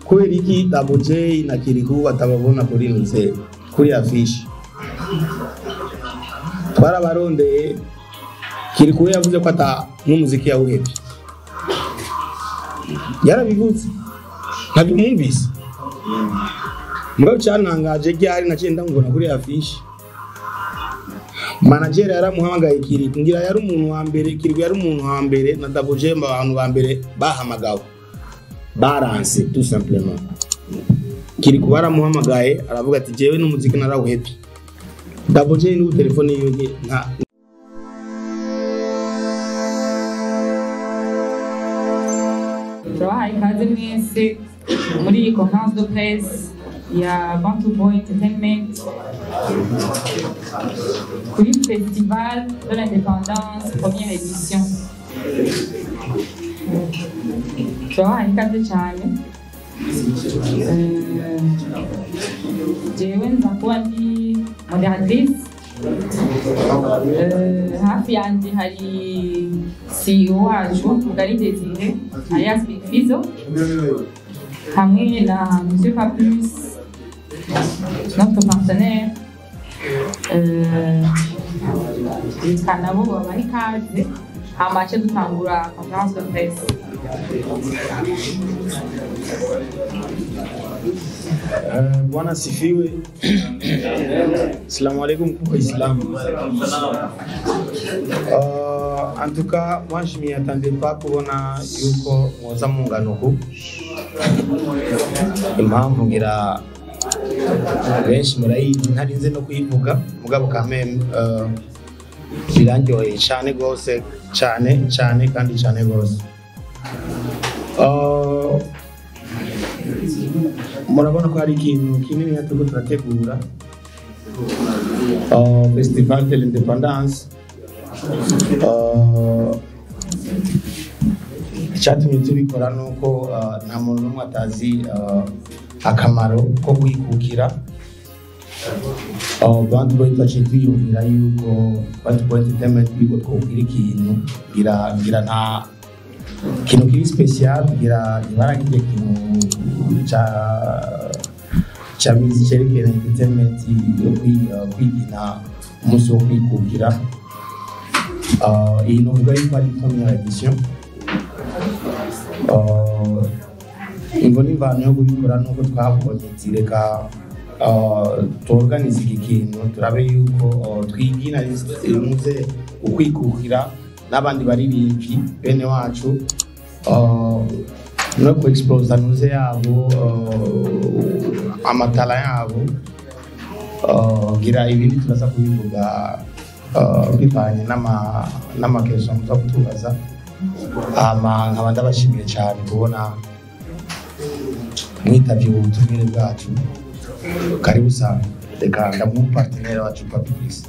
kubera iki Double J na Kiriku batababona kuri nze kuri afishi twarabarondeye Kiriku we yavuze ko ata n'umuziki yawuhebye yarabivuze ntabimwumvise mugabo cyantangaje ryari naciye ndamubona kuri afishi manager yaramuhamagaye Kiriku ngira yari umuntu wa mbere Kiriku yari umuntu wa mbere na Double J abantu ba mbere bahamagawe baranse tout simplement Kiriku baramuhamagaye aravuga ati jewe n'umuziki narawuhebye Double J n'ubu telefone yiwe nta turabahaye ikaze mwese muri iyi conference de presse ya Bantu Boy Entertainment kuri Festival de l'Indépendance première édition turabahaye ikaze cyane Eh, jewe nza kuba ndi moderatrice Eh, hafi yanjye hari CEO wacu Mugari Desire alias Big Fizzo hamwe na Monsieur Fabrice notre partenaire Eh, reka nabo babaha ikaze hama ce dutangura conference de presse Eh, Bwana sifiwe. Assalamu alaikum kwa Islam. Uh, en tout cas, moi je m'y attendais pas kubona yuko mwoza mu ngano ku impamvu ngira benshi murayizi ntarinze no kuyivuga mugabo kameme uh, birandyoheye cyane rwose cyane cyane kandi cyane rwose Uh, murabona ko hari ikintu kinini turiko turategura uh, festival de l'independance uh, icyatumye tubikora ni uko uh, nta muntu n'umwe atazi uh, akamaro ko kwikukira uh, bantu boy twaciye twiyumvira yuko bantu boy entertainment yuko twokira ikintu ngira ngira nta ikintu kiri special kugira ibara kirya kintu ca ca mizi cerekana entertainment yo kwi- uh, kwigina umunsi wo kwikukira Uh, iyi novuga yuko ari première edition Uh, imvo n'imvano yo kubikora nuko twabonye zireka uh, tuorganize iki kintu turabe yuko uh, twigina muze ukwikukira n'abandi baririmbyi bene wacu uh, no ku explosa nuze yabo uh, amatara yabo uh, gira ibindi turaza kubivuga uh, bivanye n'ama- n'amakezo muza kutubaza hama nkaba ndabashimiye cyane kubona mwitavye ubu butumire bwacu karibu sana reka ndamuha umupartenere wacu papikisi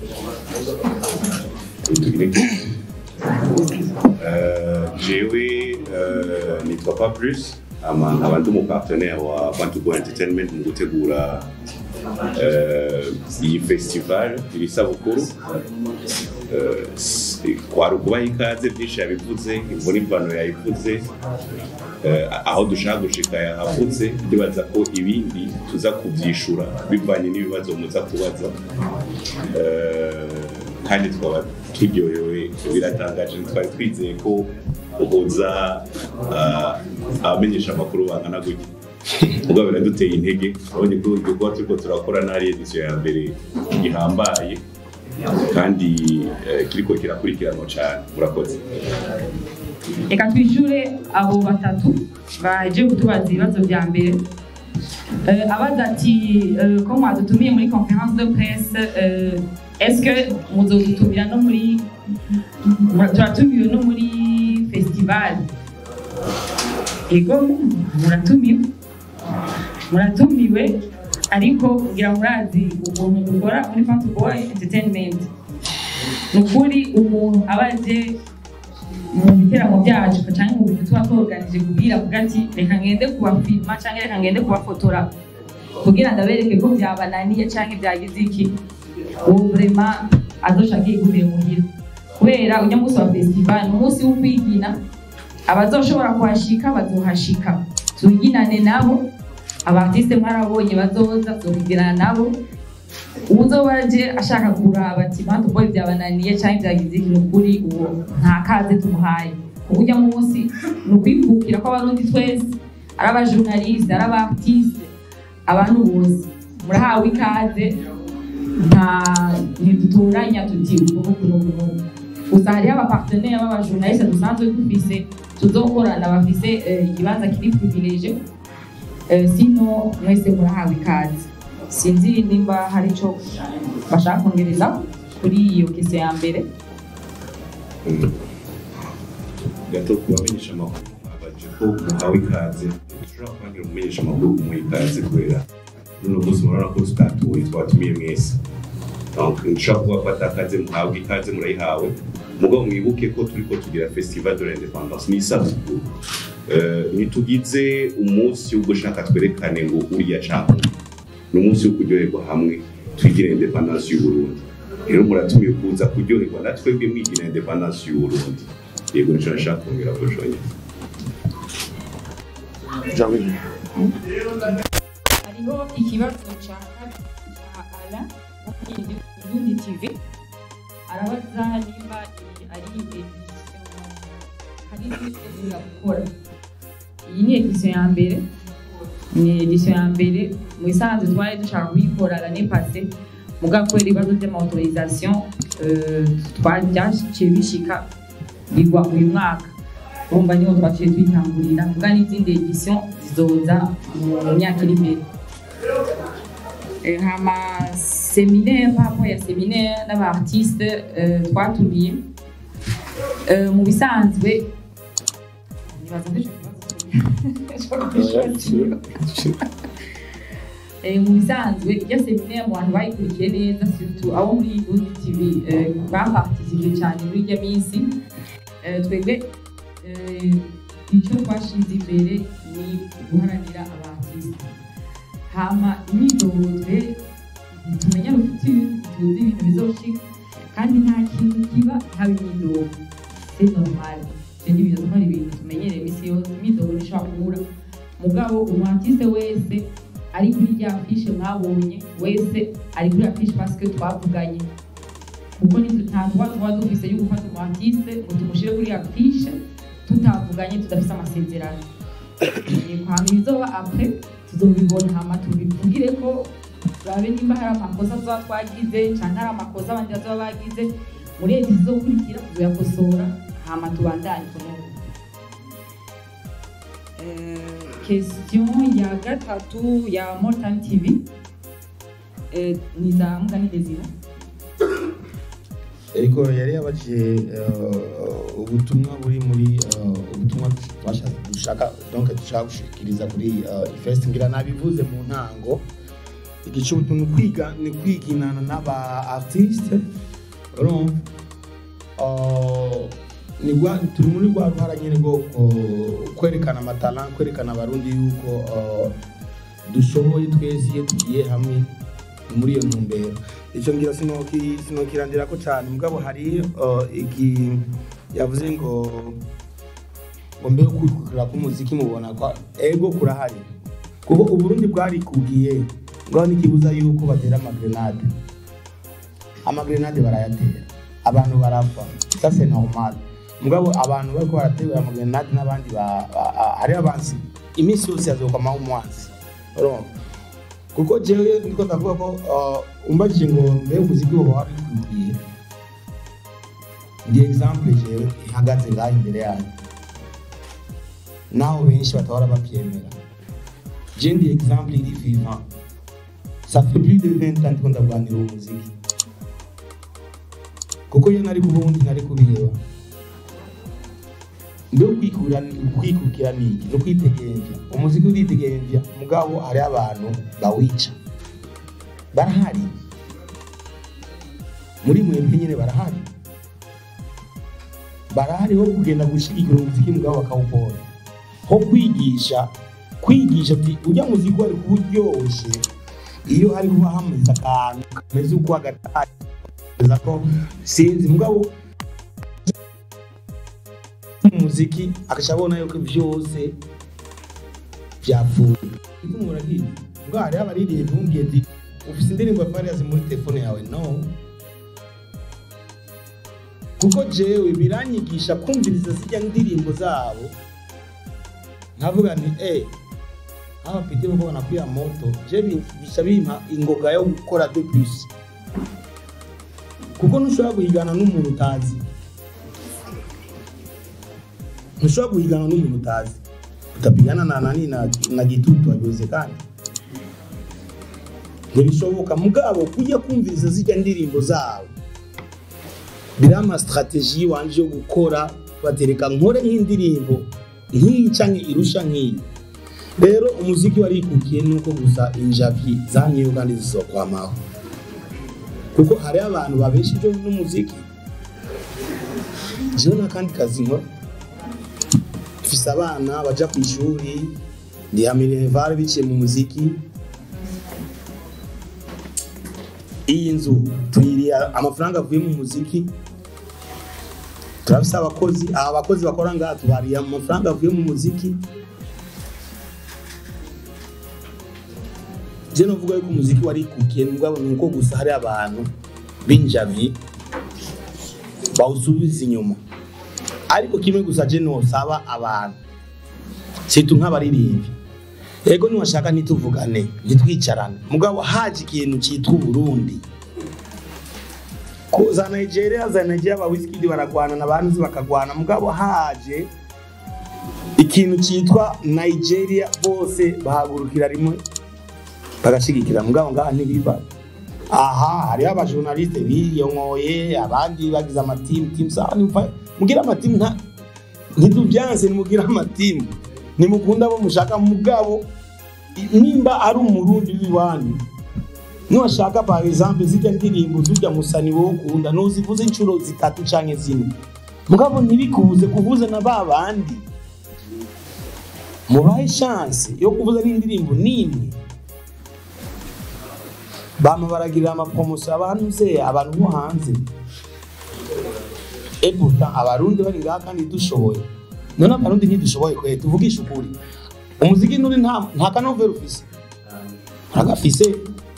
Euh, jewe euh, nitwa pas plus ama nkaba ndi umupartenaire wa bantu boy entertainment mu gutegura euh, iyi festival iri sabukuru Euh, s- kwari ukubaha ikaze byinshi yabivuze imvura imvano yayivuze Eh, aho dushaka gushika yahavutse ndibaza ko ibindi tuza kubyishura bivanye n'ibibazo muza kubaza Eh, kandi twaba turyohewe biratangaje twari twizeye ko uhuza ah, abamenyesha amakuru bangana gutya ubwo biraduteye intege urabonye ko igikorwa turiko turakora n'ari edisiyo ya mbere gihambaye kandi eh, kiriko kirakurikiranwa cyane murakoze reka twishyure abo batatu baje kutubaza ibibazo bya mbere Eh, abaza ati eh, ko mwadutumiye muri conference de presse eh, est-ce que muzodutumira no muri mura- turatumiwe no muri festival ego muratumiwe muratumiwe ariko kugira murazi ukuntu dukora muri Fanta Boy Entertainment ni ukuri umuntu aba aje mu biteramo byacu cyangwa mu bintu tuba twoganije kubwira avuga ati reka ngende kubafilma cyangwa reka ngende kubafotora kugira ngo abereke ko byabananiye cyangwa byagize iki uwo vrema azoshaka yigumire muhira kubera ujya munsi wa festival ni umunsi wo kwigina abazoshobora kuhashika bazohashika tuyiginane nabo abartiste mwarabonye bazoza tuzokwigirana nabo uzoba aje ashaka kuraba ati bantu boy byabananiye cyangwa byagize ikintu kuri uwo nta kaze tumuhaye kuko ujya munsi ni ukwikukira kw'abarundi twese ari abajournaliste ari abartiste abantu bose murahawe ikaze nta ntiduturanya tuti ukuntu ukuntu ukuntu gusa hariho abapartenere b'abajournaliste dusanzwe dufise tuzokorana bafise eh, ikibanza kiri privilege Eh, sino mwese murahawe ikaze sinzi nimba hari ico bashaka kongereza kuri iyo kese ya mbere gato kubamenyesha amakuru abaje ko muhawe ikaze dushobora kubagira umumenyesha amakuru kumuha ikaze kubera runo munsi murabona ko tutatuye twatumiye mwese donc nshobora kuba ko atakaze muhabwe ikaze murayihawe mugabo mwibuke ko turiko tugira festival de l'independance ni isabukuru Eh, ntitugize umunsi wo gushaka twerekane ngo uriya canke ni umunsi wo kuryoherwa hamwe twigire independance y'uburundi rero muratumiye kuza kuryoherwa na twebwe mwigira independance y'uburundi yego nico nashaka kongera kujonya hariho ikibazo ca ca ala Burundi TV arabaza nimba i- ari edition hari edition gukora iyi ni edition ya mbere ni edition ya mbere mu isanzwe twari dushaka kuyikora l'année passée mugabo kubera ibibazo by'amautorisation euh, twari byaciye bishika bigwa uyu mwaka urumva niho twaciye tuyitangurira muga n'izindi edition zizoza mu myaka iri imbere Eh, hama seminaire par rapport ya seminaire n'abaartiste euh, twatumiye Euh, mu bisanzwe nibaza ko ico kibazo Eh, mu bisanzwe iryo seminaire mu bantu bayikurikiye neza surtout abo muri Burundi TV eh, baparticipe cyane muri iryo minsi Eh, twebwe eh, icyo twashize imbere ni guharanira abaartiste hama imyidogodwe ntitumenya rufuture ntituzi ibintu bizoshika kandi nta kintu kiba haba imyidogo c'est normal ivyo ni ibintu ari ibintu tumenyereye imisi yose imyidogo nishobora kubura mugabo umuartiste wese ari kuri rya fishe mwabonye wese ari kuri ya fishe parce que twavuganye kuko ni- nta tuba tuba dufise yo gufata umuartiste ngo tumushire kuri ya fishe tutavuganye tudafise amasezerano kwanga ibizoba apres tuzobibona hama tubivugire ko turabe nimba hari amakosa tuba twagize canke hari amakosa abandi bazoba bagize muri edi zizokurikira tuzoyakosora hama tubandanye tunobe question ya gatatu ya Mortan TV eh, ni za Mugani Desire ariko yari yabajije eh, ubutumwa buri muri eh, ubutumwa twashatse dushaka donc dushaka gushikiriza kuri eh, ifest ngira nabivuze mu ntango igice ubutumwa ni kwiga ni kwiginana n'aba artiste urumva Eh, ni rwa turi muri rwa ruhara nyine rwo eh, kwerekana amatara kwerekana abarundi yuko eh, dushoboye twese iyo tugiye hamwe muri iyo ntumbero icyo ngira sinoki sinokirandira ko cyane mugabo hari uh, iki yavuze ngo ngo mbere yo kwikukira k'umuziki mubona ko ego kurahari kuko uburundi bwarikugiye ngaho n'ikibuza yuko batera amagrenade amagrenade barayatera abantu barapfa ça c'est normal mugabo abantu bariko baratera amagrenade n'abandi ba- ba- a- hari abansi iminsi yose yazokwamaho umwanzi urumva kuko jewe niko ndavuga ko uh, umbajije ngo mbe umuziki woba wabikwiye ndi exemple jewe ihagaze ngaho imbere yanyu naho benshi batahora bavyemera je ndi exemple iri vivant ça fait plus de 20 ans ndiko ndagwanira uwo muziki kuko iyo nari kuba ubundi nari kubireba mbe kwikura kwikukira niki no kwitegemvya umuziki uritegemvya mugabo hari abantu bawica barahari muri mwebwe nyine barahari barahari ho kugenda gushigikira umuziki mugabo bakawupora ho kwigisha kwigisha ati ujya muziki wari kuba uryoshe iyo hari kuba hameze akantu kameze uko agatari ko sinzi mugabo umuziki akaca abona yuko byose byapfuye ituma uragiye ubwo hariho abaririmbyi bumubwiye ati ufite indirimbo ya fariyazi muri telefone yawe no kuko jewe biranyigisha kumviriza zijya ndirimbo zabo nkavuga nti eh aba pite bwo kubona kwiya moto je bisha bimpa ingoga yo gukora de plus kuko ntushobora guhigana n'umuntu utazi ntushobora guhigana n'umuntu utazi utapigana na nani na, na gitutu haiwezekani ntibishoboka mugabo kujya kumviriza zijya ndirimbo zabo biriya amasitrategi wanje yo gukora batereka nkore nk'indirimbo nk'iyi canke irusha nk'iyi rero umuziki warikukiye nuko gusa injavi zanyeyo kandi zizokwamaho kuko hariho abantu babeshejeho n'umuziki jewe n'akandi kazi nkora mfise abana baja ku ishuri ndiha minerivare biciye mu muziki iyi nzu tuyiriye amafaranga avuye mu muziki turafise abakozi aba bakozi bakora ngaha tubariye amafaranga avuye mu muziki je novuga yuko umuziki warikukiye mugabo ni uko gusa hari abantu b'injavi bawusubiza inyuma ariko kimwe gusa je nosaba abantu situ nk'abaririmbyi ego niwashaka ntituvugane ntitwicarane mugabo haje ikintu cyitwa uburundi ko za nigeria za nigeria ba wizkid baragwana na banzi bakagwana mugabo haje ikintu cyitwa nigeria bose bahagurukira rimwe bagashigikira mugabo ngaha ntibiba aha hariho abajournaliste biyonkoye abandi bagize amatimu timu sawa nimva mugira amatimu nta ntitubyanse nimugire amatimu nimukunda abo mushaka mugabo nimba ari umurundi w'iwanyu niwashaka par exemple zijya ndirimbo zujya musani wowe ukunda nuzivuze inshuro zitatu canke zine mugabo ntibikubuze kuvuza na ba bandi mubahe chance yo kuvuza n'indirimbo nimwe bama baragirira amapromotion abantu ze abantu bo hanze et pourtant abarundi bari ngaha kandi dushoboye none abarundi ntidushoboye kwe tuvugisha ukuri umuziki nuri nta nta kanovera ufise uragafise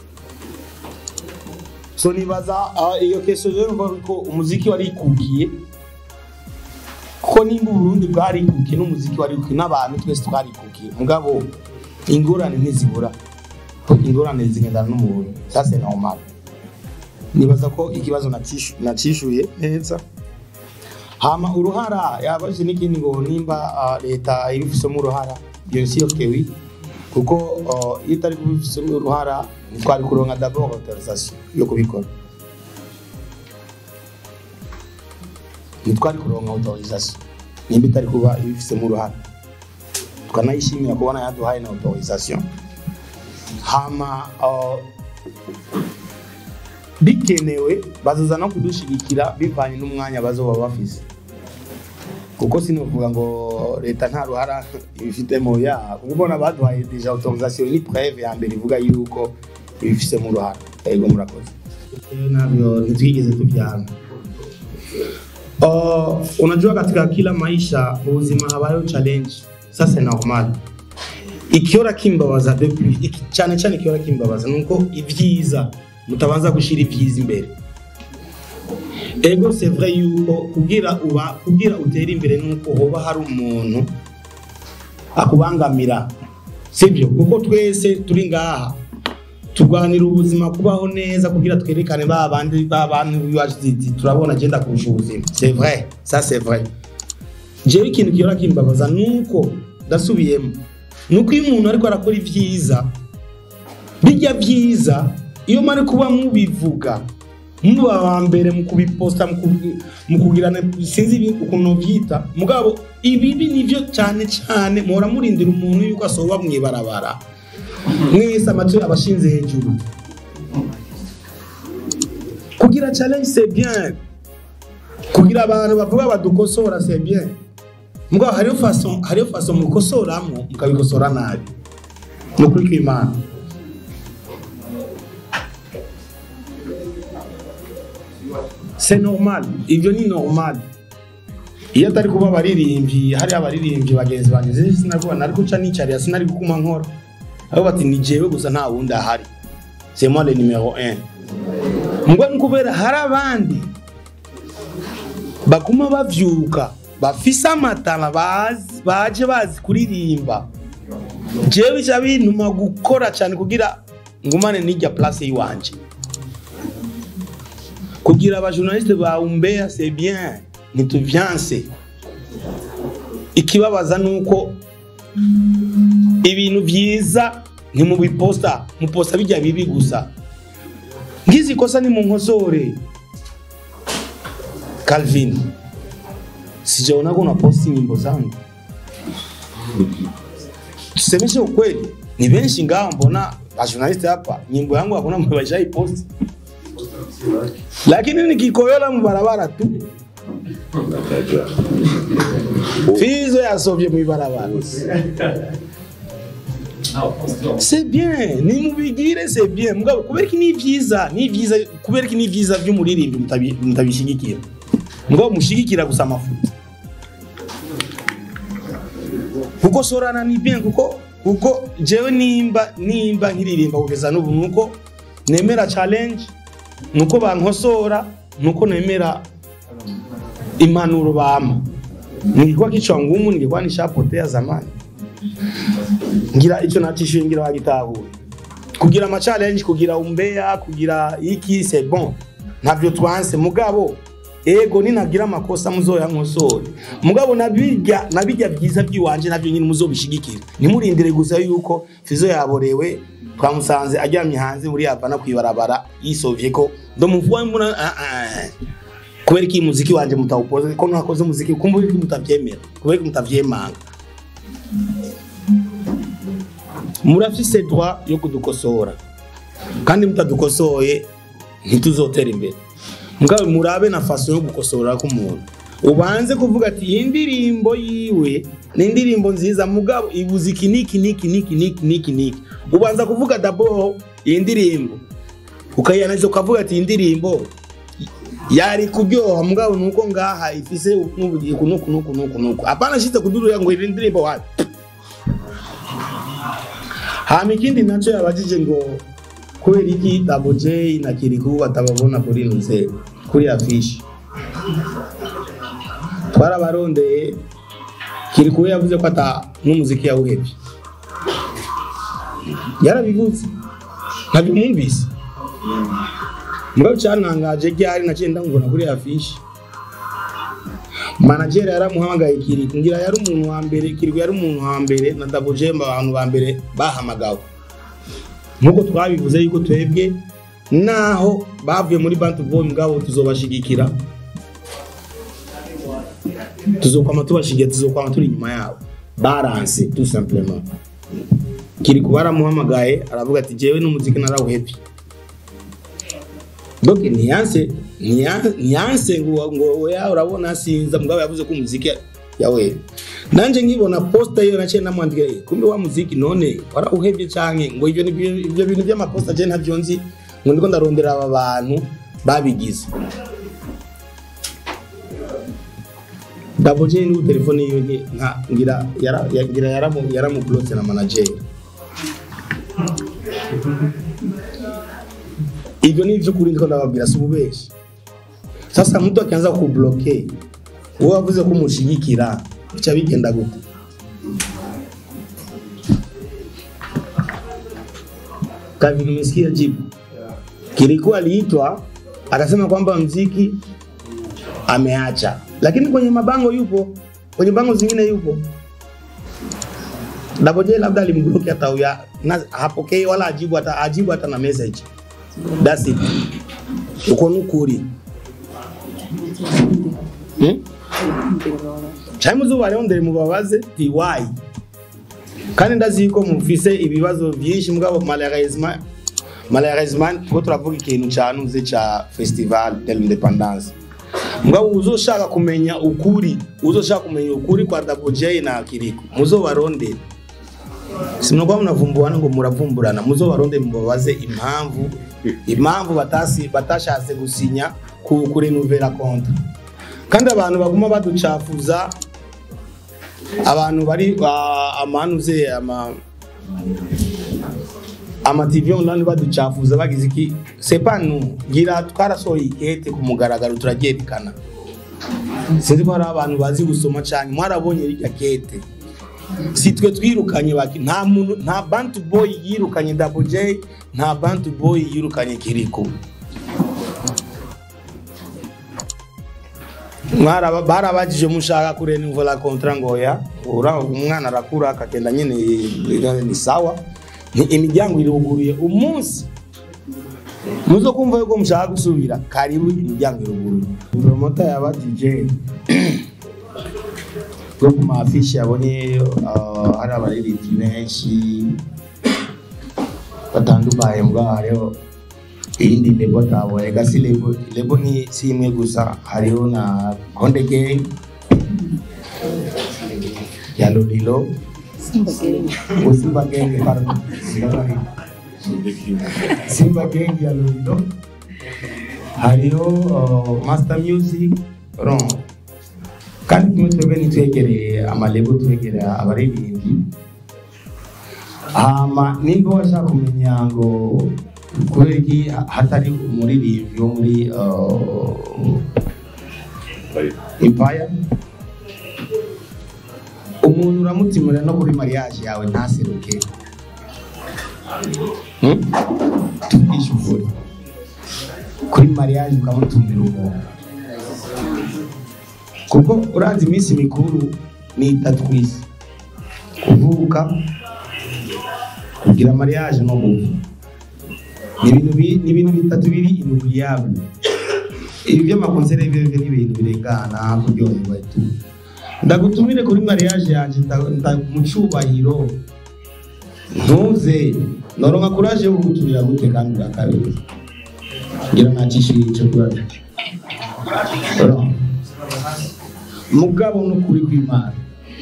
so nibaza ah, iyo keso rero mvuga ko umuziki warikukiye kuko nimba uburundi bwarikukiye n'umuziki warikukiye n'abantu twese twarikukiye mugabo ingorane ntizibura ingorane zigendana n'umuntu ça c'est normal nibaza ko ikibazo nacishu- nacishuye neza hama uruhara yabaje n'ikindi ngo nimba ah, leta ibifisemo uruhara iyo si yokewi kuko ah, iyo itari kubifisemo uruhara ntitwari kuronka d'abord autorisation yo kubikora ntitwari kuronka autorisation nimba itari kuba ibifisemo uruhara tukanayishimira kubona yaduhaye na autorisation hama uh, bikenewe bazaza no kudushigikira bivanye n'umwanya bazoba bafise kuko sinovuga ngo leta nta ruhara ibifitemo ya ubona baduhaye deja autorisation ni preve ya mbere ivuga yuko ibifisemo uruhara ego murakoze navyo ntitwigeze tuvyana Uh, unajua katika kila maisha ubuzima habayo challenge sasa normal ikiora kimbabaza depuis iki- cyane cyane ikiora kimbabaza nuko ibyiza mutabanza gushira ibyiza imbere ego c'est vrai yuko kugira uba kugira utere imbere nuko hoba hari umuntu akubangamira sibyo kuko twese turi ngaha turwanira ubuzima kubaho neza kugira twerekane ba bandi ba bantu biwacu ziti turabona agenda kurusha ubuzima c'est vrai ça c'est vrai jewe ikintu kiyora kimbabaza nuko ndasubiyemo nuko iyo umuntu ariko arakora ibyiza bijya byiza iyo mari kuba mubivuga muba wa mbere mu kubiposta mu kubi- mu kugirana sinzi ibi- ukuntu byita mugabo ibibi nivyo cyane cyane muhora murindira umuntu yuko asoba mwibarabara mwese amatwi abashinze hejuru kugira challenge c'est bien kugira abantu bavuga badukosora c'est bien mugabo hariyo façon hariyo façon mukosoramo mukabikosora nabi ni ukuri kw'imana c'est normal ibyo ni normal iyo atari kuba abaririmbyi hari abaririmbyi bagenzi banjye zese sinari kuba nari guca nicarira sinari gukuma nkora aho bati ni jewe gusa nta wundi ahari c'est moi le numéro 1 mbwa ni kubera hari abandi baguma bavyuka bafise amatara bazi baje bazi kuririmba jewe bica bintuma gukora cyane kugira ngumane n'ijya place yiwanje kugira abajournaliste ba umbea c'est bien ntituvyanse ikibabaza nuko ibintu vyiza ntimubiposta muposta bijya bibi gusa ngizi kosa ni munkosore Calvin sijaona kuna posti nyimbo zangu tusemeshe ukweli ni benshi ngaho mbona bajournaliste hapa nyimbo yangu hakuna mtu washaiposti lakini nikikoyola mubarabara tu fizo yasovye mwibarabara c'est bien nimubigire c'est bien mugabo kubera iki ni vyiza ni vyiza kubera iki ni vyiza vy'umuririmbi mutabi- mutabishigikira mugabo mushigikira gusa amafuta kuko sorana ni bien kuko kuko jewe nimba nimba nkiririmba kugeza n'ubu nuko nemera challenge nuko bankosora nuko nemera impanuro bampa ningikuwa kichwa ngumu ningekuwa nishapotea zamani ngira icyo nacishuye ngira wagitahuye kugira ama challenge kugira umbea kugira iki c'est bon ntavyo twanse mugabo ego ninagira amakosa muzoya nkosore mugabo nabirya nabirya vyiza vyiwanje navyo nyine muzobishigikira nimurindire gusa yuko fizo yaborewe twamusanze aryamye hanze muri yapana kwibarabara yisovye ko ndomuvuwa mbona ah, ah. kubera iki muziki wanje mutawukoze ko ntakoze muziki kumva iki mutavyemera kubera iki mutavyemanga murafise droit yo kudukosora kandi mutadukosoye ntituzotera imbere mugabo murabe na faso yo gukosora k'umuntu ubanze kuvuga ati iyi ndirimbo yiwe ni indirimbo nziza mugabo ibuze iki niki niki niki niki niki niki ubanza kuvuga dabo iyi ndirimbo ukayanaliza ukavuga ati iyi ndirimbo yari kuryoha mugabo nuko ngaha ifise n'ubugiku nuku nuku nuku nuku apana shite kudurira ngo iyi ndirimbo wapi hama ikindi naco yabajije ngo kubera iki Double J na Kiriku batababona kuri nuze kuri afishi twarabarondeye Kiriku we yavuze ko ata n'umuziki yawuhevye yarabivuze ntabyumvise mugabo cyantangaje ryari naciye ndamubona kuri afishi manager yaramuhamagaye Kiriku ngira yari umuntu wa mbere Kiriku yari umuntu wa mbere na Double J mu bantu ba mbere bahamagawe nkuko twabivuze yuko twebwe naho bavuye muri bantu boy mugabo tuzobashigikira tuzokwama tubashigiye tuzokwama turi inyuma yabo baranse tout simplement Kiriku baramuhamagaye aravuga ati jewe n'umuziki narawuhevye donc ntiyanse ntiya- ntiyanse ngo ngo oya urabona sinza mugabo yavuze ko umuziki yawe nanje nkibona posta iyo naciye namwandika "Eh, kumbe wa muziki none warawuhevye canke ngo ivyo nivyo- ivyo bintu vy'amaposta je ntavyo nzi ngo ndiko ndarondera aba bantu babigize Double J n'ubu telefone yiwe nti- nka ngira yara- ya- ngira yaramu yaramublotse na manager ivyo ni ivy'ukuri ndiko ndababwira si ububeshi sasa mtu akianza kubloke wewe wavuze ko umushigikira bica bigenda gute Calvin umesikia jibu kilikuwa aliitwa akasema kwamba mziki ameacha lakini kwenye mabango yupo kwenye bango zingine yupo Double J labda alimbloki hata uya na hapokei wala ajibu hata ajibu hata na message that's it uko nukuri hmm? cyangwa muzuba rondere mubabaze ti why kandi ndazi ko mufise ibibazo byinshi mugabo malheureusement malheureusement kuko turavuga ikintu cyanuze ca festival de l'independance mugabo uzoshaka kumenya ukuri uzoshaka kumenya ukuri kwa Double J na Kiriko muzobarondere sinuko munavumburana ngo muravumburana muzobarondere mubabaze impamvu impamvu batasi batashatse gusinya ku kurenuvera kontra kandi abantu baguma baducafuza abantu bari ba- amanuze ama amativi online baducafuza bagize iki sepanu ngira twarasohoye ikete ku mugaragaro turaryerekana sinzi ko hari abantu bazi gusoma cyane mwarabonye rirya kete si twe twirukanye baki nta muntu nta bantu boy yirukanye double j nta bantu boy yirukanye kiriko Mwaraba- barabajije mushaka kurenivura kontra ngoya ura umwana arakura akagenda nyine eh, ni sawa ni imiryango iruguruye umunsi muzo kumva yuko mushaka gusubira karibu imiryango iruguruye promota yaba DJ bwo ku mafishi yabonye uh, hari abaririmbyi benshi batandukanye mbwa hariho iyindi lebo tabonye gasi lebo lebo ni si imwe gusa hariho na konde gang ya lolilo Oh, simba gang pardon simba gang simba gang ya lolilo hariho uh, master music ron kandi kumwe twebwe nitwegereye amalebo twegereye abaririmbyi hama nimba washaka kumenya ngo kubera iki hatari umuririmbyi wo muri uh, Bari- empire umuntu uramutimura no kuri mariage yawe ntaseruke Hmm? tuvugishe ukuri kuri mariage ukamutumira umuntu kuko urazi iminsi mikuru ni itatu ku isi kuvuka kugira mariage no gupfa ni ibintu bi- ni ibintu bitatu biri inoubliable ibi by'amakonsere bive ni ibintu birengana kuryoherwa tu ndagutumire kuri mariage yanjye nda- nda- mu cyubahiro ntuze noronka kuraje yo kugutumira gute kandi bwa kabiri ngira ntakishije icyo kibazo Oro. mugabo n'ukuri kw'imana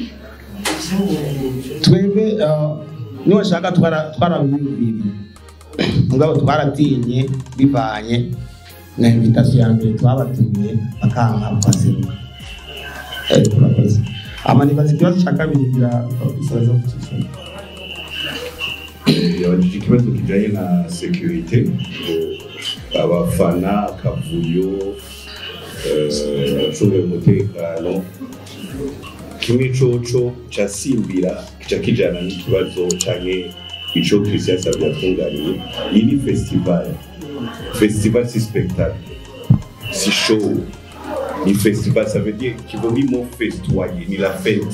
twebwe uh, niwashaka twara- twarabiyumviriye mugabo twaratinye bivanye na invitation ya mbere twabatumiye bakanka baseruka Eh, turakoze ama nibaza ikibazo cya kabiri ngira isoza kucisha yabajije ikibazo kijanye na sekirite abafana akavuyo eh, abacungira umutekano kimwe coco casimbira kica kijana n'ikibazo canke ico christian savye yatunganiye iyi ni festival festival si spectacle si show ni festival ça veut dire kivuga imo festoyer ni la fête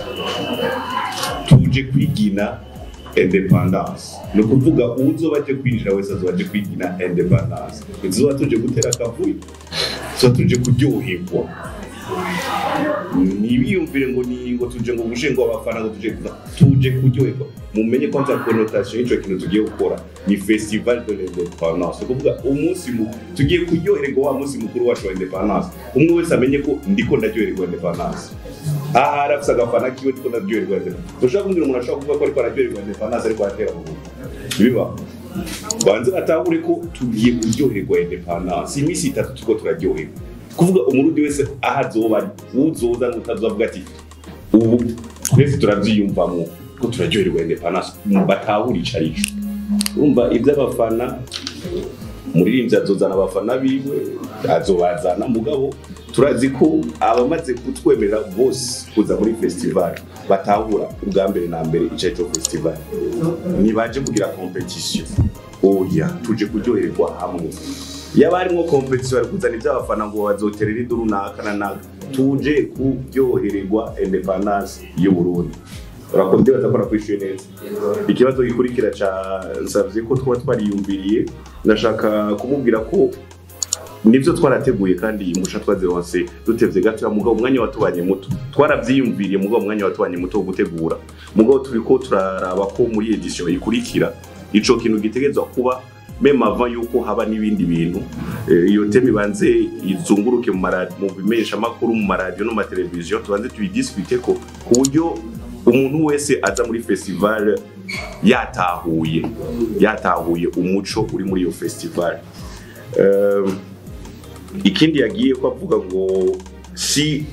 tuje kwigina independence ni ukuvuga uzoba aje kwinjira wese azoba aje kwigina independence tuzoba tuje gutera akavuyo tuzoba tuje kuryoherwa ntibiyumvire ngo ni ngo tuje ngo gushe ngo abafana ngo tuje tuje kuryoherwa mumenye ko nza connotation y'ico kintu tugiye gukora ni festival de l'independance ni ukuvuga umunsi mu tugiye kuryoherwa wa munsi mukuru wacu wa independence umwe wese amenye ko ndiko ndaryoherwa independence aha arafise agafana kiwe ndiko ndaryoherwa independence ushobora kumbwira umuntu ashobora kuvuga ko ariko araryoherwa independence ariko aratera mu biba banze batahure ko tugiye kuryoherwa independence iminsi itatu turiko turaryoherwa kuvuga umurundi wese aho azoba ari uzoza n'utazovuga ati ubu twese turavyiyumvamwo ko turaryoherwa independence batahure ico arico urumva ivy'abafana umuririmbyi azozana abafana biwe azobazana mugabo turazi ko abamaze kutwemerera bose kuza muri festival batahura ubwa mbere na mbere ico arico festival ntibaje kugira competition oya tuje kuryoherwa hamwe yaba harimwo competition bari kuzana ivy'abafana ngo bazoterera iduru naka na naka tuje kuryohererwa independence y'uburundi urakoze baza ko nakwishuye neza ikibazo gikurikira ca nsavye ko twaba twariyumviriye ndashaka kumubwira ko nibyo twarateguye kandi musha twazironse dutevye gato mugabo umwanya watubanye muto twaravyiyumviriye mugabo umwanya watubanye muto wo gutegura mugabo turiko turaraba ko muri edition ikurikira ico kintu gitegerezwa kuba meme avant yuko haba n'ibindi bintu Eh, iyo teme ibanze izunguruke mu maradi mu bimenyesha makuru mu maradiyo no mu mateleviziyo tubanze tuyidiscute ko ku buryo umuntu wese aza muri festival yatahuye yatahuye umuco uri muri iyo festival um, ikindi yagiye ko avuga ngo si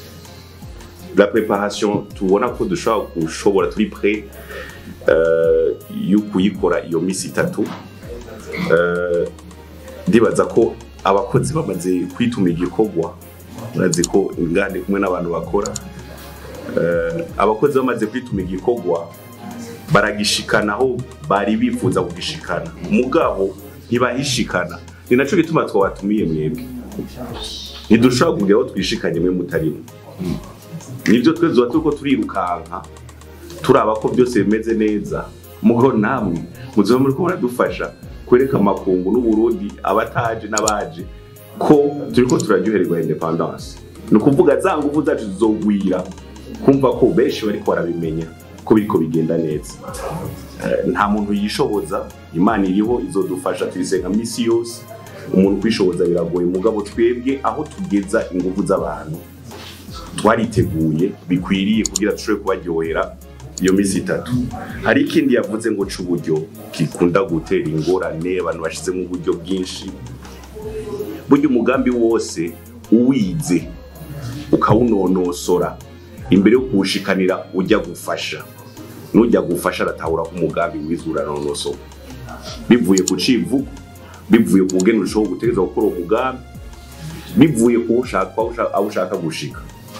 la préparation tubona ko dushobora gushobora turi prêt euh, yo kuyikora iyo misi itatu euh, ndibaza ko abakozi bamaze kwituma igikorwa murazi ko ingande kumwe n'abantu bakora Eh, abakozi bamaze kwituma igikorwa baragishikana aho bari bifuza kugishikana mugabo ntibahishikana ni naco gituma twabatumiye mwebwe ntidushobora kugira aho twishikanye mwe mutarimo nibyo twese tuba turiko turirukanka turaba ko byose bimeze neza mugo namwe muzoba muriko muradufasha kwereka amakungu n'uburundi abataje n'abaje ko turiko turaryohererwa independance ni ukuvuga za nguvu zacu zizogwira kumva ko benshi bariko barabimenya ko biriko bigenda neza Eh, nta muntu yishoboza imana iriho izodufasha tuyisenga misi yose umuntu kwishoboza biragoye mugabo twebwe aho tugeza inguvu z'abantu twariteguye bikwiriye kugira dushobore kubaryohera iyo minsi itatu hari ikindi yavuze ngo c'uburyo gikunda gutera ingorane abantu bashizemo uburyo bwinshi burya umugambi wose uwize ukawunonosora imbere yo kuwushikanira ujya gufasha nujya gufasha aratahura ko umugambi wize uranonosoka bivuye ku civugo bivuye ku bugeni ushobora gutegereza gukora uwo mugambi bivuye ku ushaka aho ushaka gushika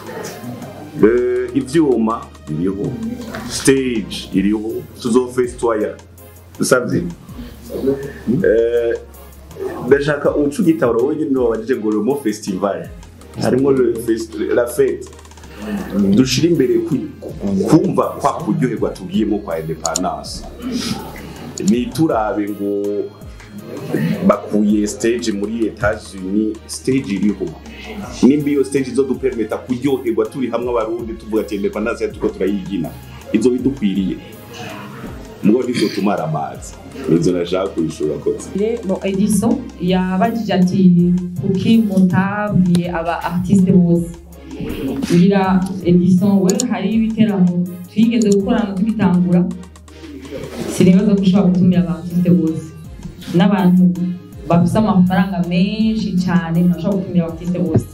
Eh, ivyuma biriho stage iriho tuzofestwaya usavye Eh, ndashaka uca ugitahura wenyine niwe wabajije ngo remo festival harimo le fest- la fete dushira imbere ku- kumva kwa kuryoherwa tugiyemo kwa independance niturabe ngo bakuye stage muri Etats-Unis stage iriho nimba iyo stage izodupermeta kuryoherwa turi hamwe abarundi tuvuga ati independance yacu turiko turayigina izo bidukwiriye mugo ntizotumara amazi nizo nashaka kuyishura kose Bon, Edison yabajije ati kuki mutabwiye aba artiste bose ngira Edison we hari ibiteramo twigeze gukorana tugitangura sinibaza ko ushobora gutumira aba artiste bose n'abantu bafise amafaranga menshi cyane ntashobora gutumira aba artiste bose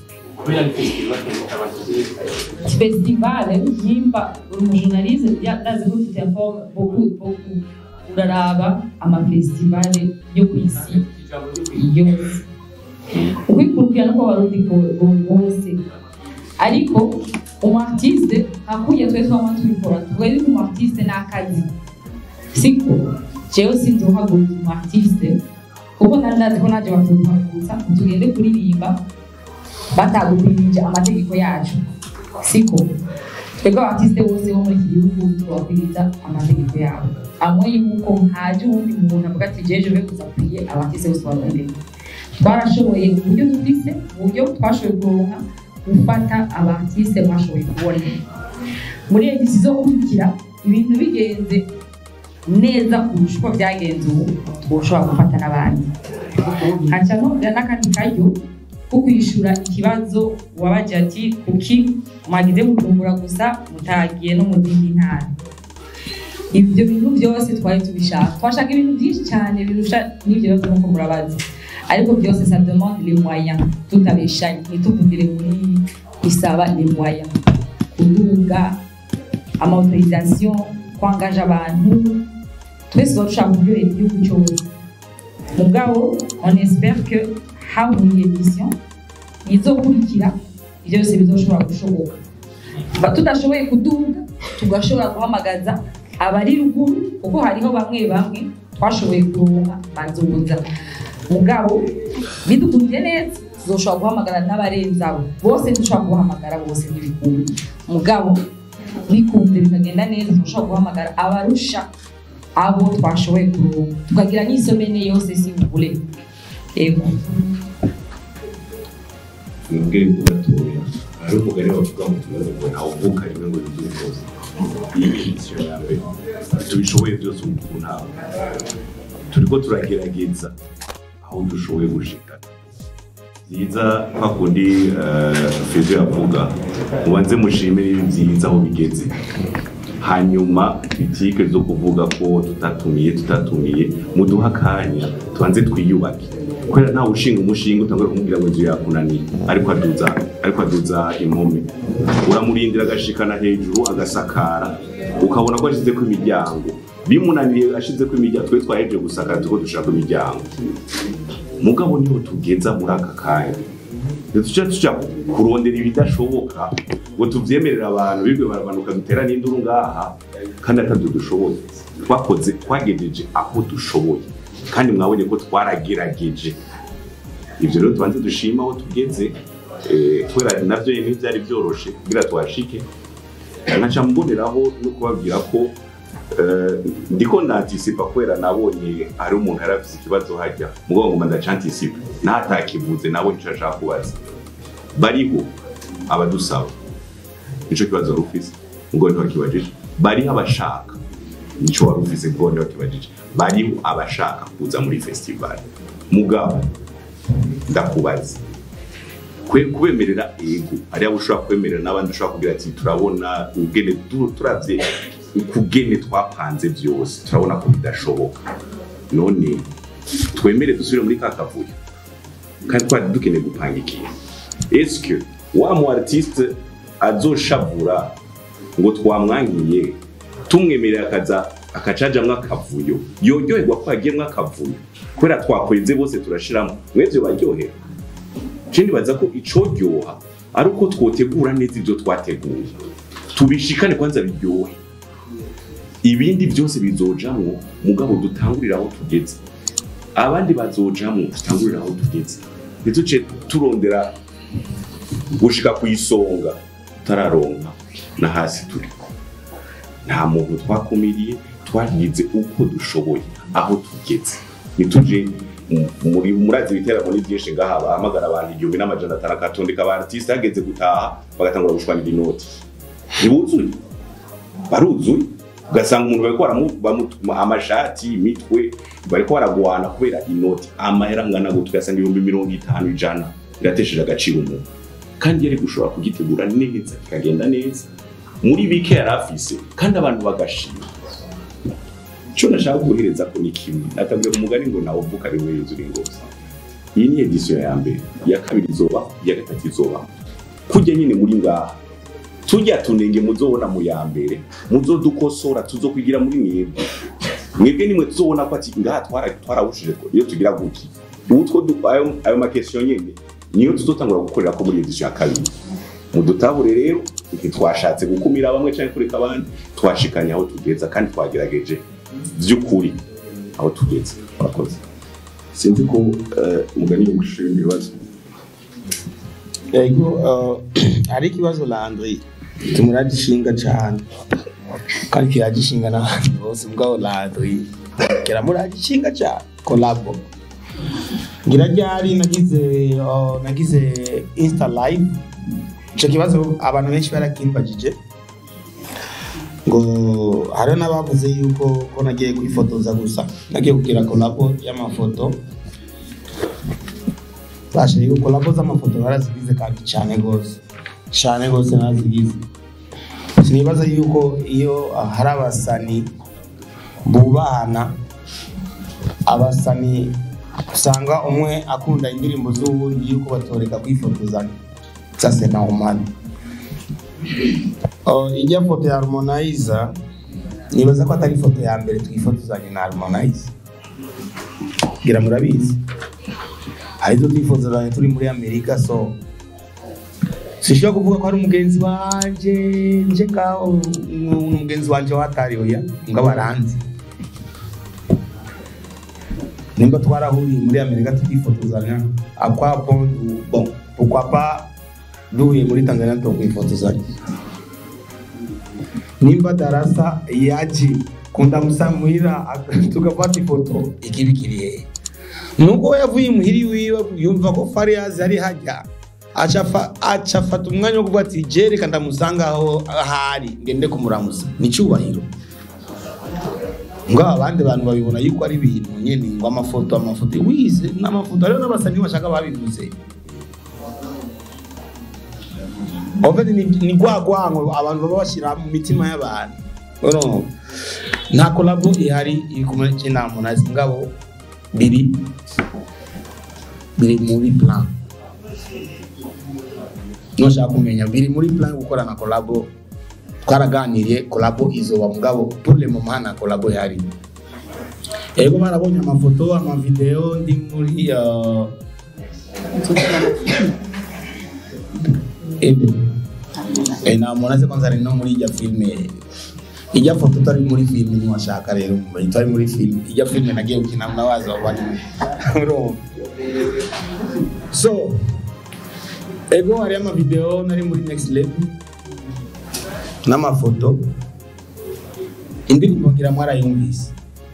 festival yimba uri umujournaliste ndazi ko tu t'informes beaucoup beaucoup uraraba amafestivale yo ku isi yose ukwikurikirana ko abarundi bose ariko umu artiste hakuye twe twama tubikora tuvuga yuko umu artiste ni akazi siko jewe sinzohagurutsa umu artiste kuko nari ndazi ko naje batoduhagurutsa ngo tugende kuririmba batagukwirije amategeko yacu siko twebwe abatisite bose bo muri iki gihugu tubakwiriza amategeko yabo amwe yuko haje uwundi muntu avuga ati jeje be kuzakwiye abatisite bose bakwiriye twarashoboye mu buryo dufise mu buryo twashoboye kuronka gufata abatisite mwashoboye kubona muri edisi zo gukurikira ibintu bigenze neza kurusha uko byagenze ubu twoshobora gufata n'abandi haca nongera n'akandi karyo ko kwishura ikibazo wabaje ati kuki mwagize mukumbura gusa mutagiye no mu zindi ntara ibyo bintu byose twari tubishaka twashaka ibintu byinshi cyane birusha n'ibyo bibazo nk'uko murabazi ariko byose ça demande les moyens tutabeshanye ntituvugire muri bisaba les moyens kuduga amautorisation kwangaje abantu twese tuba dushaka kuryohera igihugu cyose mugabo on espère que haburiye vision izokurikira ibyo byose bizoshobora gushoboka Ba- tudashoboye kuduga tugashobora guhamagaza abari ruguru kuko hariho bamwe bamwe twashoboye kuronka bazoza mugabo bidukundiye neza tuzoshobora guhamagara n'abarenze abo bose ntidushobora kubahamagara bose ntibikunda mugabo bikunze bikagenda neza turashobora guhamagara abarusha abo twashoboye kuronka tukagira n'isomene yose si bubure yego mwebwe ngo gatoya hari umugani bavuga ngo tumaze ngo ntawuvuka rimwe ngo yuzure rwose iyi ni inisiyo ya mbere tubishoboye byose ubu ku ntabwo turiko turagerageza aho dushoboye gushika byiza kwa kundi fezo yavuga mubanze mushime n'ibi byiza aho bigeze hanyuma kritike zo kuvuga ko tutatumiye tutatumiye muduha akanya tubanze twiyubake kubera ntawe ushinga umushinga utangura kumubwira ngo inzu yakunaniye ariko aduza ariko aduza impome uramurindira agashikana hejuru agasakara ukabona ko ashizeko imiryango bimunaniye ashizeko imiryango twe twaheje gusakara tuko dushaka imiryango mugabo niho tugeza muri aka kanya tuca tuja kurondera ibidashoboka ngo tuvyemerera abantu bibwe baramanuka dutera n'induru ngaha kandi atavyo dushoboye twakoze twagejeje aho dushoboye kandi mwabonye ko twaragerageje ivyo rero tubanze dushima aho tugeze eh, kubera navyo nyene ntivyari vyoroshe kugira tuhashike nkaca mboneraho no kubabwira ko eh, ndiko ndantisipa kubera nabonye hari umuntu yari afise ikibazo hajya mugabo ngoma ndacantisipa ntatakivuze nabonye ico ashaka kubaza bariho abadusaba nico kibazo wari ufise ngo ntiwakibajije bariho abashaka nico wari ufise ngo ntiwakibajije bariho abashaka kuza muri festival mugabo ndakubaza kwe kubemerera ego ari abo ushobora kwemerera n'abandi ushobora kugira ati turabona ubwene tu- turavye ukugene twapanze byose turabona ko bidashoboka none twemere dusubire muri ka kavuyo kandi twari dukeneye gupanga ikintu eske wa mu artiste azoshavura ngo twamwangiye tumwemerera akaza akacajamwo akavuyo yoryoherwa ko hagiyemwo akavuyo kubera twakweze bose turashiramo mwebwe baryohera Jewe baza ko icoryoha ari uko twotegura neza ibyo twateguye tubishikane kwanza biryohe ibindi byose bizojamwo mugabo dutangurira aho tugeze abandi bazojamwo dutangurira aho tugeze ntituce turondera gushika ku isonga tutararonka na hasi turi nta muntu twakumiriye twagize uko dushoboye aho tugeze ntituje mu- muri murazi ibiteramo ni byinshi ngaha bahamagara abantu igihumbi n'amajana atanu akatondeka aba artiste hageze gutaha bagatangura gushwanira inoti ntibuzuye baruzuye ugasanga umuntu bariko baramu- bamu- amashati imitwe bariko baragwana kubera inoti amahera angana gutyo ugasanga ibihumbi mirongo itanu ijana biratesheje agaciro umuntu kandi yari gushobora kugitegura neza kikagenda neza muri bike yari afise kandi abantu bagashima icyo nashaka guhereza ko ni kimwe natabwira umugani ngo nawe uvuka ari we yuzura ingozi iyi ni edisiyo ya mbere iya kabiri izoba iya gatatu izoba kujya nyine muri ngaha tujya tunenge muzobona mu ya mbere muzodukosora tuzokwigira muri mwebwe mwebwe nimwe tuzobona ko ati ngaha twara- twarawushije ko iyo tugira guki utwo du- ayo ayo makesiyo nyene niyo tuzotangura gukorera ko muri edisiyo ya kabiri mudutahure rero ntitwashatse gukumira bamwe cyangwa kureka abandi twashikanye aho tugeza kandi twagerageje by'ukuri aho tugeze murakoze sinzi ko eh, umugani wo gushira ibibazo yego eh, hari ikibazo landry tumuragishinga cyane kandi kiragishinga n'abandi bose mugabo landry kiramuragishinga cyane kolabo ngira ryari nagize eh, nagize insta live icyo kibazo abantu benshi barakimbagije ngo hariho n'abavuze yuko ko nagiye kwifotoza gusa nagiye kugira kolabo y'amafoto bashe yuko kolabo z'amafoto barazigize kandi cyane rwose cyane rwose narazigize sinibaza yuko iyo ah, hari abasani bubahana abasani usanga umwe akunda indirimbo z'uwundi yuko batoreka kwifotozanya ça c'est normal Oh, ijya foto ya Harmonize nibaza ko atari ifoto ya mbere twifotozanye na Harmonize ngira murabizi hari izo twifotozanye turi muri Amerika so sishobora kuvuga ko ari umugenzi wanje nje ngaho ni umugenzi wanje watariwe ya ngabo aranzi nimba twarahuriye muri Amerika tukifotozanya akwapo bon pourquoi pas duhuye muri Tanzania tukwifotozanya nimba darasa yaje kundamusamira tugafata ifoto ikibi kiri hehe nuko yavuye muhiri wiwe yumva ko Fariaz ari hajya acafa acafata umwanya wo kuvuga ati je reka ndamusanga aho ahari ngende kumuramusa ni cyubahiro ngo abandi bantu babibona yuko ari ibintu nyene ngo amafoto amafoto wize n'amafoto rero n'abasani bashaka babivuze Oveni ni, ni rwa rwango abantu baba bashyira mu mitima y'abantu urumva nta kolabo ihari iri kumwe na Harmonize ngabo biri biri muri plan nushaka kumenya biri muri plan yo gukora na kolabo twaraganiriye kolabo izoba mugabo pour le moment nta kolabo ihari ego barabonye amafoto amavideo ndi muri uh, ebe e, na Harmonize kwanza ari no muri ijya filme ijya foto utari muri filme niwashaka rero itari muri filme ijya filme nagiye gukina nawaza wabari urumva so ego hari amavideo nari muri next level n'amafoto indirimbo ngira mwarayumvise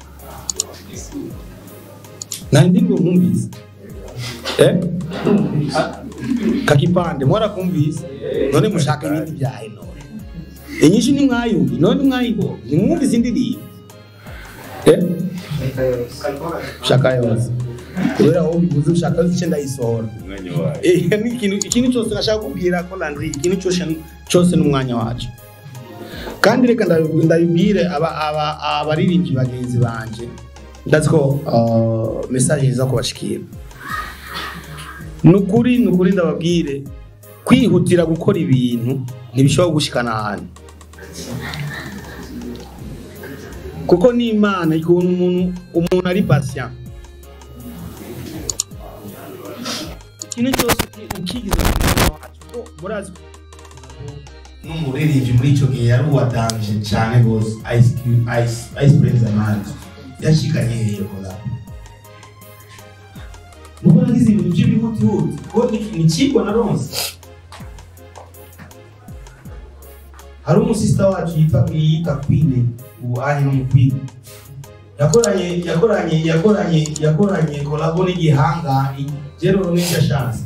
nta indirimbo mwumvise eh? kakipande mwarakumvise none mushaka ibindi byahe none inyinshi nimwayumvi none mwayibonye nimwumvise indirimbo eh? shaka yose kubera aho bivuze ushaka yose icyo ndayisohora umwanya wayo Eh, ni ikintu ikintu cyose nashaka kubwira ko Landry ikintu cyose cyose n'umwanya wacu kandi reka ndabi- ndabibwire aba- aba- abaririmbyi bagenzi banje ndazi ko uh, message iza kubashikira nukuri nukuri ndababwire kwihutira gukora ibintu ntibishobora gushikana ahantu kuko ni imana ikuntu umuntu umuntu ari patient ikintu cyose ukigize ku mwana wacu ko murazi ko n'umuririmbyi muri icyo gihe yari uwadanje cyane rwose ice Cube- ice ice prince amandi yashikanye hehe kora nuko nagize ibintu by'ibihutihuti ko ni- ni kigwa na ronse hari umusista wacu yitwa yita kwine ubu ari no mu kwine yakoranye yakoranye yakoranye yakoranye kolabo n'igihanga jero n'icyo chance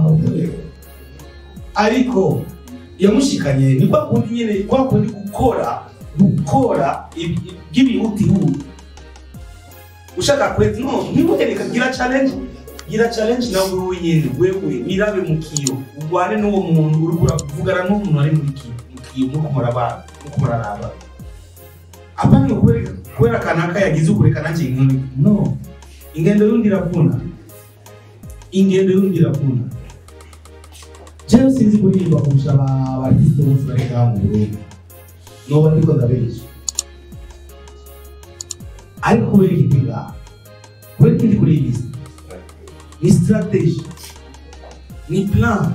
ariko yamushikanye ni kwa kundi nyene kwa kundi gukora gukora ibi- by'ibihutihuti ushaka kwezi no ntibuhereka gira challenge gira challenge nawe wenyine wewe wirabe mu kiyo urwane n'uwo muntu uri kuravugana n'umuntu ari muri kiyo mu kiyo muko murabana muko muraraba apana kubera kubera kanaka yagize ukureka nanjye inkoni no ingendo y'undi iravuna ingendo y'undi iravuna jewe sinzi kuririmba kurusha aba- abartiste bose bari ngaha mu Burundi noba ndiko ndabeshya ariko kubera iki ndi ngaha kubera iki ndi kuri iyi liste ni strategy ni plan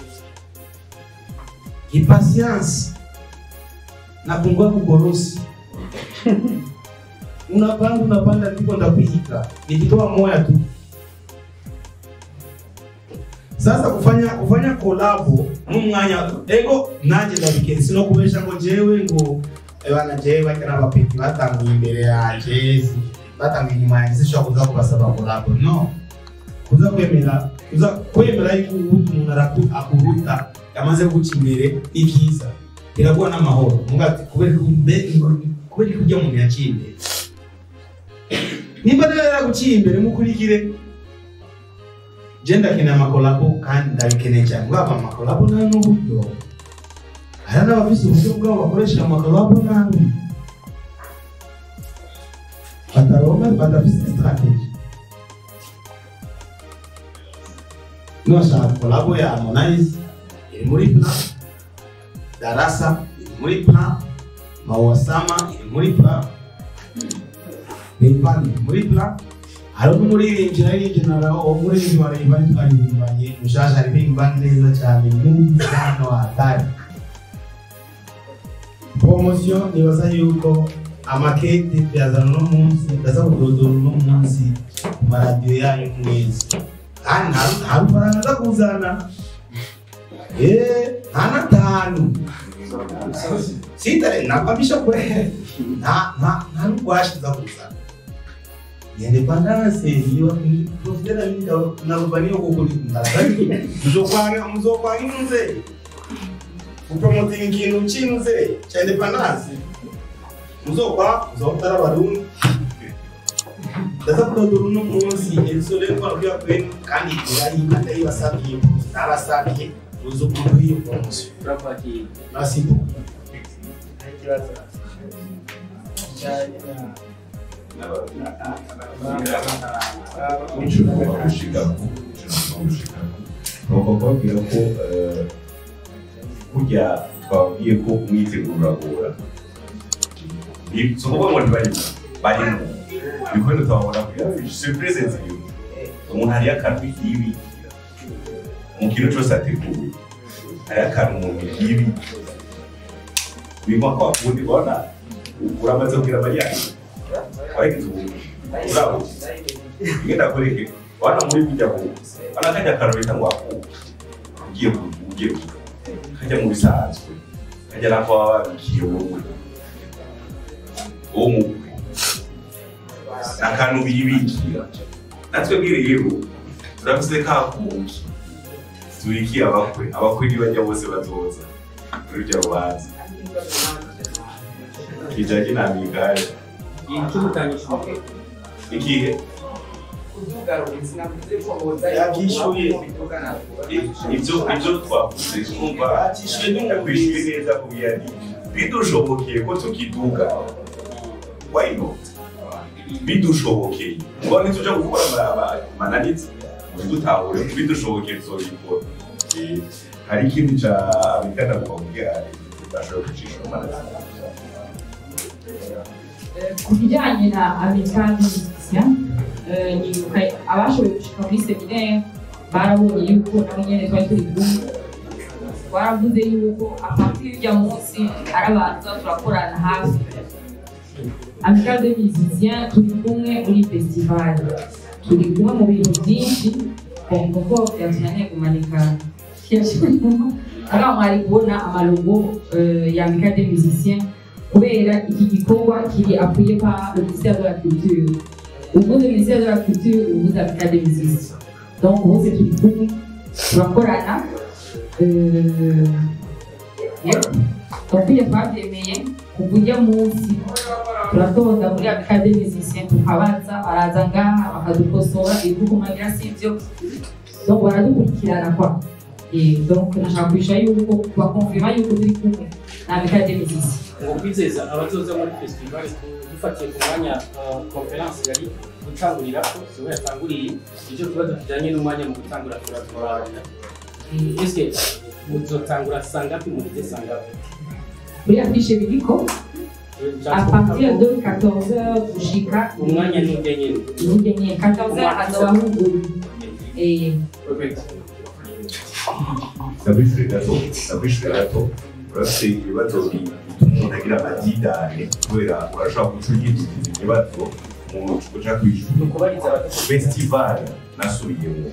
ni patience na kungua kukorosi unapanda unapanda ndipo ndakuika nikitoa moya tu sasa kufanya kufanya kolabo n'umwanya ego nanjye ndabikensi no kubesha ngo jewe ngo bana jewe bakina abapeti batanguye imbere yanjye batanguye inyuma yanjye sinshobora kuza kubasaba kolabo no kuza kwemera kuza kwemera yuko umuntu araku- akuruta yamaze guca imbere ni byiza biraguha n'amahoro muga ati kubera ko mbe- kubera ko ujya umuntu yaciye imbere nimba rero yaraguciye imbere mukurikire je ndakeneye amakolabo kandi ndabikeneye cyane bwaba amakolabo nayo n'uburyo hari n'abafise uburyo bwabo bakoresha amakolabo nabi bataronka badafise strategy nashaka kolabo ya Harmonize iri muri plan Darasa iri muri plan Mawasama iri muri plan Rayvan iri muri plan hari n'umuririmbyi naririmbye na uwo muririmbyi wa Rayvan twaririmbanye mushasha aririmba neza cyane n'undi hano hatari promosiyo nibaza yuko amakete tuyazana uno munsi ndaza kudodora uno munsi ku maradiyo yanyu mwezi kandi nta nta rufaranga aza kuzana Eh, nta n'atanu sitare nakwamisha kwe nta nta nta n'urwashi nza kuzana independance iyo profitera minda narubaniyo kukuri ndazaki muzokwanga muzokwanga inze kupromoting ikintu cy'inze cya independance muzokwa muzokutara abarundi ndaza kudodora uno munsi erisore twarabwira kwenu kandi irayiba ndayibasabiye nabasabiye muzokunda iyo promosiyo merci beaucoup icyo tugomba gushikako icyo tugomba gushikako ni ukubabwira ko eh, burya twabwiye ko umwiteguro uragora Ni- si ukuvuga ngo ntibarimo barimo ibikorwa tutabona kuri afishi surprise nziyo umuntu hariyo akantu yibikira mu kintu cyose ateguye hariyo akantu umuntu yibikira birimo kwa kundi ubona uramaze kubwira mariya wagize ubu urabo ngenda kureke wana muri kujya ku wana kajya akantu bita ngo aku ugiye ku ugiye ku kajya mu bisanzwe kajya nako baba babikiye wowe uwo mukwe ni akantu biyibikira natwe bwire rero turafise ka kuki tubikiye abakwe abakwe ntibajya bose bazoza muri rya rubanza kijanye na migari ikihe yabyishyuye ibyo ibyo twavuze twumva atishyuye ntiyakwishyuye neza kubwira ni bidushobokeye ko tukiduga why not bidushobokeye ngo ntituja gukora ama- amananiza dutahure bidushobokeye tuzobikora Eh, hari ikindi ca abigana kubabwira bashobora gucisha amananiza ku bijyanye na amical musicien nibuka abashoboye gushika muri seminaire barabonye yuko nabo nyene twari turi kumwe baravuze yuko apartir y'urya munsi ari abantu tuba turakorana hafi amical de musicien turi kumwe muri festival turi kumwe mu bintu byinshi kuko byatunaniye kumanika ariho mwari kubona amalogo eh, ya amical de musicien kubera iki gikorwa kiri appuyé par le ministère de la Culture. Au bout du ministère de la Culture, vous avez cas des musiciens. Donc, vous, c'est tout coup, turakorana. Euh, yep. Donc, iyo twabyemeye kuva ujya munsi turatonda muri abika de musicien tukabaza baraza ngaha bakadukosora ibikukumagira si ibyo donc baradukurikirana kwa Eh, donc nashaka kwisha yuko bakonfirma yuko turi kumwe na abika de musicien ngo kwizeza abazoza muri festival dufatiye ku mwanya uh, conference yari gutangurira ko siwe yatanguriye icyo kibazo kijyanye n'umwanya mu gutangura turaturabana ese muzotangura sangapi muhite sangapi kuri afishe biriko à partir de 14h gushika umwanya ni ujya nyine ubugenye 14h hazoba huguruye eh Perfect. ndabishure gato ndabishure gato urafite ibibazo bituma umuntu agira amadidane kubera urashobora guca uyidukiza ikibazo umuntu uja ni kwishura ukubariza abato festival nasubiyemo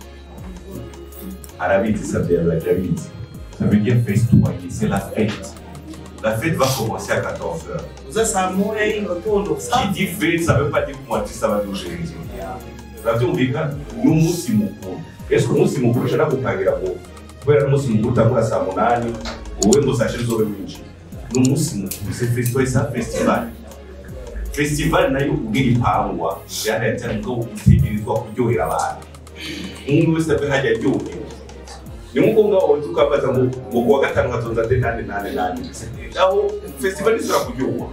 arabizi savye yabaje abizi ça veut dire festoyer c'est la fête la fête va commencer à 14h uza saa moya y'igitondo qui dit fête ça veut pas dire que moi tu saba dushenge uravyumvika ni umunsi mukuru ese umunsi mukuru ushaka gupangira ngo kubera ari umunsi mukuru utangura saa munani wowe ngo saa shiri uzobe winjira ni umunsi mukuru c'est festival c'est un festival festival nayo ubwira ipangwa yarayatera ngo utegerezwa kuryohera abantu umwe wese abe hajya aryohewe ni nk'uko ngaho tukabaza ngo ngo kuwa gatanu hatonza nde nane nane nane aho festival isura kuryoha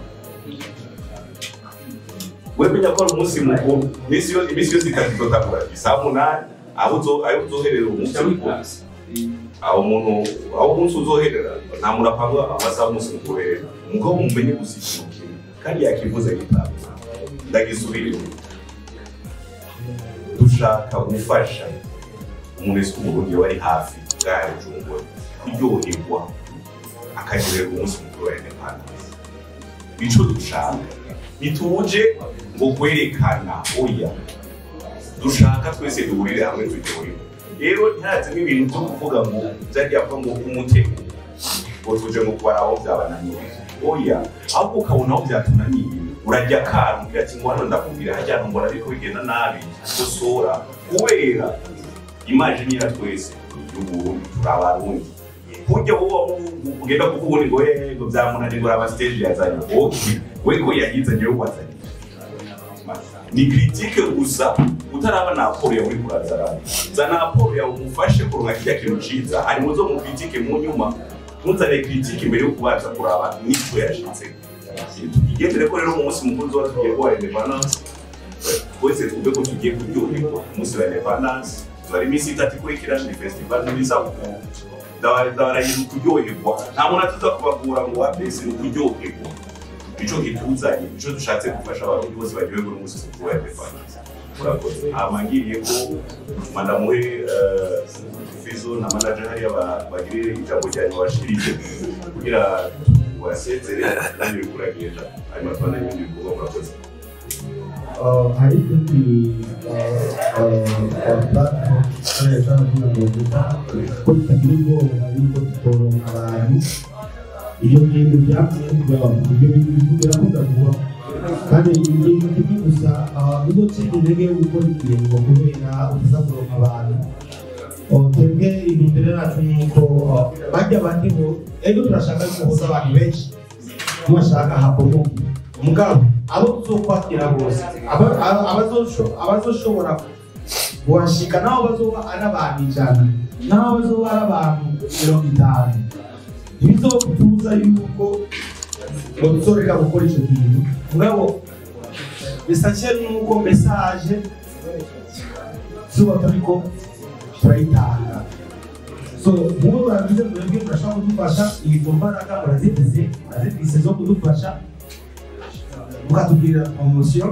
wemenya ko ari umunsi mukuru iminsi yose iminsi yose itatu izotangura saa munani aho uzo aho uzoherera umunsi mukuru aho umuntu aho umunsi uzoherera nta muntu apanga amasaha y'umunsi mukuru rero mugabo mumenye gusa ikintu kimwe kandi yakivuze gitanga ndagisubire dushaka gufasha umuntu wese w'umurundi wari hafi bwari bujumbura kuryoherwa akaryoherwa umunsi mukuru wa independence ico dushaka ntituje ngo kwerekana oya dushaka twese duhurire hamwe turyoherwe rero ntihaze n'ibintu byo kuvuga ngo byajya kuba ngo umutego ngo tuje ngo kubara aho byabananiye oya ahubwo ukabona aho byatunaniye urajya akambwira ati ngo hano ndakubwira hajya mbona ariko bigenda nabi gusora kubera imajini ya twese y'uburundi turi abarundi kurya wowe ugenda kuvuga ubundi ngo yego byamunaniye ngo aba stage yazanye okay we ko yayizanye yo wazanye ni critique gusa utaraba na aporo yawe uri kurazarana zana aporo yawe umufashe kuronka kirya kintu ciza hanyuma uzo mu critique mu nyuma ntuzane critique imbere yo kubanza kuraba nico yashitse tugendere ko rero mu munsi mukuru tuba tugiye kuwa independence twese twumve ko tugiye kuryoherwa umunsi wa independence tuzara iminsi itatu ikurikira ni festival n'ibisabukuru ndabarahiye kuryoherwa nta muntu atuza kubagura ngo wapesi ni ukuryoherwa nico kituzanye nico dushatse gufasha abantu bose baryoherwa n'umunsi mukuru wa independence murakoze amangiriye ko mandamuhe eh, fizo na manager hariya ba- bagire ijambo ryanyu bashirije kugira wasezere kandi bikuragenda hanyuma tubona ibindi bikorwa murakoze hari ikindi bakoresha kugira ngo duta ko tutagira ubwoba yuko tutoronka abantu ibyo bintu byavuye ibyo bintu birakunda kuba kandi ikintu kimwe gusa uzotsinda intege yo gukora ikintu kubera utaza kuronka abantu twebwe intumbero yacu ni uko bajya bandi ngo ejo turashaka guhuza abantu benshi ntibashaka hakomoke mugabo abo tuzokwakira bose aba- aba- abazosho- abazoshobora kuhashika nabo bazoba ari abantu ijana nabo bazoba ari abantu mirongo itanu ntibizotubuza yuko ngo tuzoreka gukora icyo kintu mugabo bisake nuko mesaje zuba turiko turayitanga so mubo murabize mwebwe murashobora kudufasha izo mbaraga murazifise murazifise zo kudufasha mukatubwira promosiyo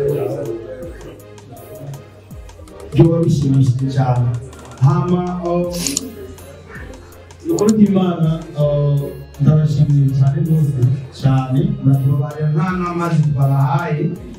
byoba bishimishije cyane hama uh, ukuri kw'imana uh, ndabashimiye cyane rwose cyane muratubabarira nta n'amazi twabahaye